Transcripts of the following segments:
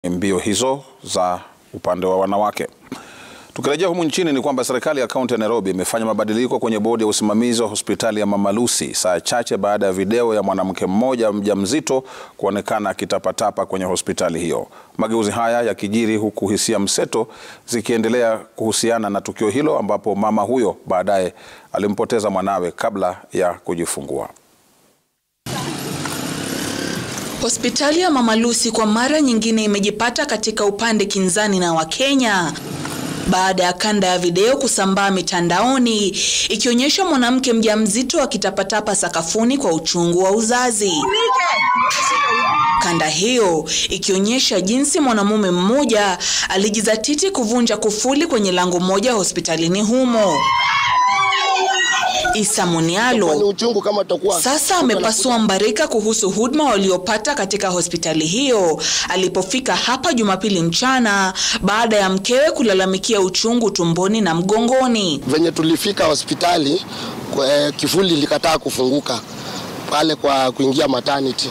mbio hizo za upande wa wanawake. Tukirejea humu nchini ni kwamba serikali ya kaunti ya Nairobi imefanya mabadiliko kwenye bodi ya usimamizi wa hospitali ya Mama Lucy saa chache baada ya video ya mwanamke mmoja mjamzito kuonekana akitapatapa kwenye hospitali hiyo. Mageuzi haya yakijiri huku hisia mseto zikiendelea kuhusiana na tukio hilo ambapo mama huyo baadaye alimpoteza mwanawe kabla ya kujifungua. Hospitali ya Mama Lucy kwa mara nyingine imejipata katika upande kinzani na Wakenya baada ya kanda ya video kusambaa mitandaoni ikionyesha mwanamke mjamzito akitapatapa sakafuni kwa uchungu wa uzazi. Kanda hiyo ikionyesha jinsi mwanamume mmoja alijizatiti kuvunja kufuli kwenye lango moja hospitalini humo. Isa Munialo sasa amepasua mbarika kuhusu huduma waliopata katika hospitali hiyo alipofika hapa Jumapili mchana baada ya mkewe kulalamikia uchungu tumboni na mgongoni. Venye tulifika hospitali kwe, kifuli likataa kufunguka pale kwa kuingia maternity.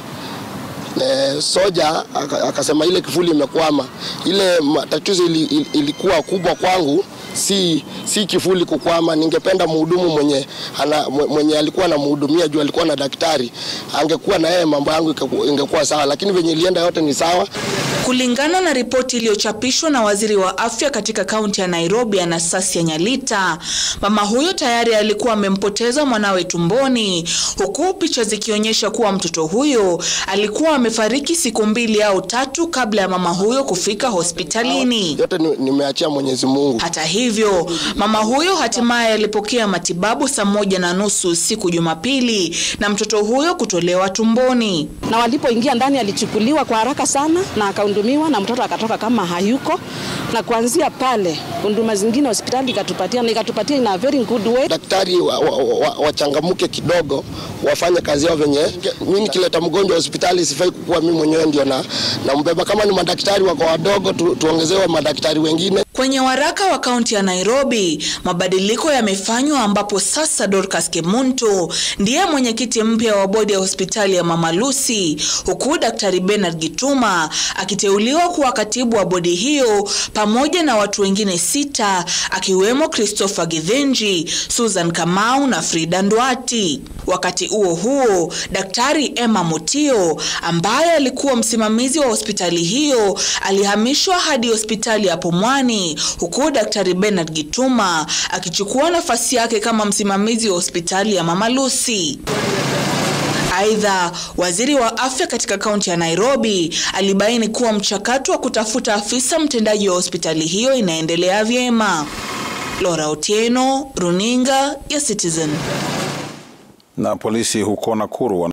E, soja akasema ile kifuli imekwama. Ile tatizo ili, ili, ilikuwa kubwa kwangu si si kifuli kukwama. Ningependa mhudumu mwenye ana, mwenye alikuwa anamhudumia juu alikuwa na daktari, angekuwa na yeye mambo yangu ingekuwa sawa, lakini venye ilienda yote ni sawa. Kulingana na ripoti iliyochapishwa na waziri wa afya katika kaunti ya Nairobi, Anastasia Nyalita, mama huyo tayari alikuwa amempoteza mwanawe tumboni, huku picha zikionyesha kuwa mtoto huyo alikuwa amefariki siku mbili au tatu kabla ya mama huyo kufika hospitalini. Yote nimeachia Mwenyezi Mungu. Hata hivyo, mama huyo hatimaye alipokea matibabu saa moja na nusu usiku Jumapili na mtoto huyo kutolewa tumboni. Na walipoingia ndani alichukuliwa kwa haraka sana na akahudumiwa na mtoto akatoka kama hayuko, na kuanzia pale huduma zingine hospitali ikatupatia na ikatupatia in a very good way. Daktari wachangamuke wa, wa, wa kidogo wafanye kazi yao venye. Mimi nikileta mgonjwa hospitali sifai kukuwa mimi mwenyewe ndio na nambeba. Kama ni madaktari wako wadogo tu, tuongezewe madaktari wengine. Kwenye waraka wa kaunti ya Nairobi, mabadiliko yamefanywa ambapo sasa Dorcas Kemunto ndiye mwenyekiti mpya wa bodi ya hospitali ya Mama Lucy, huku Daktari Bernard Gituma akiteuliwa kuwa katibu wa bodi hiyo pamoja na watu wengine sita akiwemo Christopher Githinji, Susan Kamau na Frida Ndwati. Wakati huo huo, Daktari Emma Mutio ambaye alikuwa msimamizi wa hospitali hiyo alihamishwa hadi hospitali ya Pumwani huku Daktari Bernard Gituma akichukua nafasi yake kama msimamizi wa hospitali ya Mama Lucy. Aidha, waziri wa afya katika kaunti ya Nairobi alibaini kuwa mchakato wa kutafuta afisa mtendaji wa hospitali hiyo inaendelea vyema. Laura Otieno, Runinga ya Citizen. Na polisi huko Nakuru